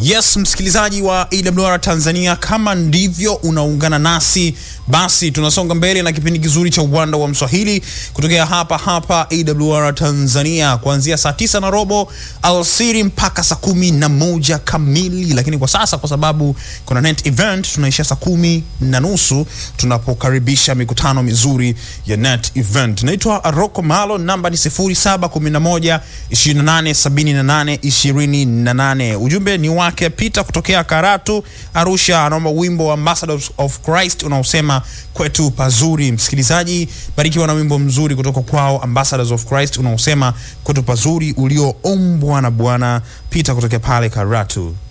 Yes, msikilizaji wa AWR Tanzania, kama ndivyo unaungana nasi, basi tunasonga mbele na kipindi kizuri cha uwanda wa Mswahili kutokea hapa hapa AWR Tanzania kuanzia saa tisa na robo alasiri mpaka saa kumi na moja kamili, lakini kwa sasa kwa sababu kuna net event tunaishia saa kumi na nusu tunapokaribisha mikutano mizuri ya net event. Naitwa Aroko Malo, namba ni 0711 2878 28. Ujumbe ni wake Peter kutokea Karatu Arusha, anaomba wimbo wa Ambassadors of Christ unaosema kwetu pazuri. Msikilizaji, barikiwa na wimbo mzuri kutoka kwao Ambassadors of Christ unaosema kwetu pazuri, ulioombwa na Bwana Peter kutokea pale Karatu.